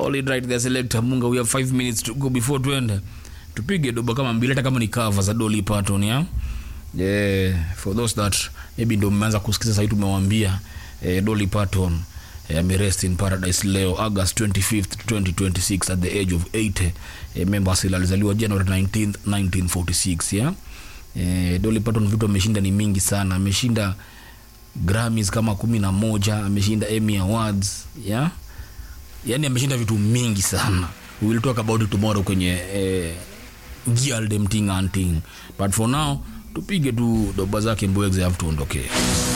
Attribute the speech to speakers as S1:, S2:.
S1: solid right there selector munga we have 5 minutes to go before tuende tupige doba kama mbili hata kama ni cover za Dolly Parton ya yeah, for those that maybe ndio mmeanza kusikiza sasa tumewambia eh, Dolly Parton eh, amerest in paradise leo August 25th 2026 at the age of 80 eh, member asili alizaliwa January 19th 1946 yeah eh, Dolly Parton vitu ameshinda ni mingi sana ameshinda Grammys kama kumi na moja ameshinda Emmy Awards yeah yani ameshinda vitu mingi sana we will talk about it tomorrow kwenye eh, gialdem ting and ting but for now tupige tu doba zake mbwegze afu tuondokee